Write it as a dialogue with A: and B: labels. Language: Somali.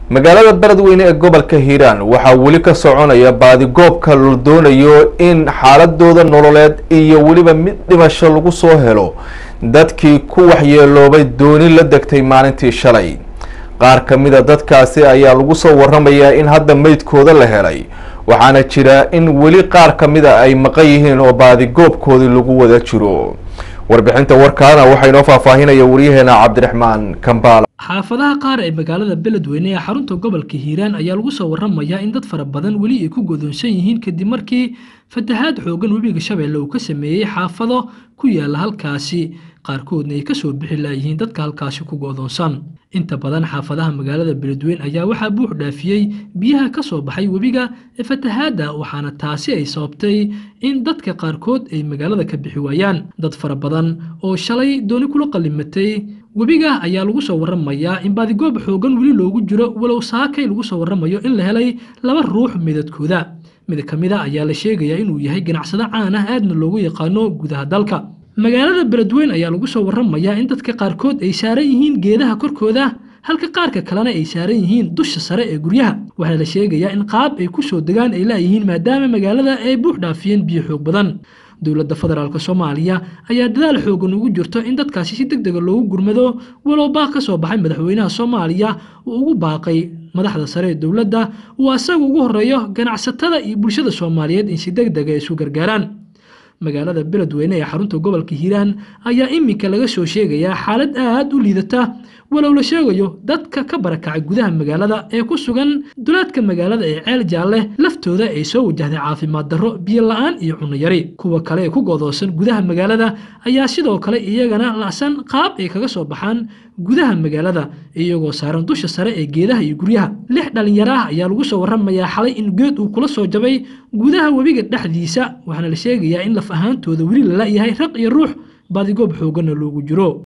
A: magaalada beledweyne ee gobolka hiiraan waxaa weli ka soconaya baadigoobka la doonayo in xaaladooda nololeed iyo weliba mid dhimasho lagu soo helo dadkii ku waxyeeloobay dooni la degtay maalintii shalay qaar ka mida dadkaasi ayaa lagu soo waramayaa in hadda meydkooda la helay waxaana jira in weli qaar ka mida ay maqan yihiin oo baadigoobkoodii lagu wada jiro warbixinta warkaana waxaa inoo faahfaahinaya waryaheena cabdiraxmaan kambaala
B: xaafadaha qaar ee magaalada beledweyne ee xarunta gobolka hiiraan ayaa lagu soo waramayaa in dad fara badan weli ay ku godoonsan yihiin kadib markii fatahaad xoogan webiga shabeelle uu ka sameeyey xaafado ku yaala halkaasi qaarkoodna ay kasoo bixi laayihiin dadka halkaasi ku go'doonsan inta badan xaafadaha magaalada beledweyne ayaa waxaa buux dhaafiyey biyaha ka soo baxay webiga ee fatahaadda waxaana taasi ay sababtay in dadka qaarkood ay magaalada ka bixi waayaan dad fara badan oo shalay dooni kula qallimatay webiga ayaa lagu soo waramayaa in baadigoob xoogan weli loogu jiro walow saakay lagu soo waramayo in la helay laba ruux midadkooda mid ka mid a ayaa la sheegayaa inuu yahay ganacsado caan ah aadna loogu yaqaano gudaha dalka magaalada beledweyne ayaa lagu soo waramayaa in dadka qaarkood ay saaran yihiin geedaha korkooda halka qaarka kalena ay saaran yihiin dusha sare ee guryaha waxaa la sheegayaa in qaab ay ku soo degaan ay laayihiin maadaama magaalada ay buux dhaafiyeen biyo xoog badan dowladda federaalk soomaaliya ayaa dadaal xoogan ugu jirto in dadkaasi si deg dega loogu gurmado walow baaq ka soo baxay madaxweynaha soomaaliya uu ugu baaqay madaxda sare ee dowladda uu asaga ugu horeeyo ganacsatada iyo bulshada soomaaliyeed in si deg dega isu gargaaraan magaalada beledweyne ee xarunta gobolka hiiraan ayaa iminka laga soo sheegayaa xaalad aad u liidata walow la sheegayo dadka ka barakacay gudaha magaalada ee ku sugan duleedka magaalada ee ceel jaalle laftooda ay soo wajahday caafimaad darro biyo la-aan iyo cunno yari kuwa kale ee ku godoosan gudaha magaalada ayaa sidoo kale iyagana la'san qaab ay kaga soo baxaan gudaha magaalada iyagoo saaran dusha sare ee geedaha iyo guryaha lix dhalinyaro ah ayaa lagu soo waramayaa xalay in geed uu kula soo jabay gudaha webiga dhexdiisa waxaana la sheegayaa in laf ahaantooda weli la la'yahay raq iyo ruux baadigoob xooganna loogu jiro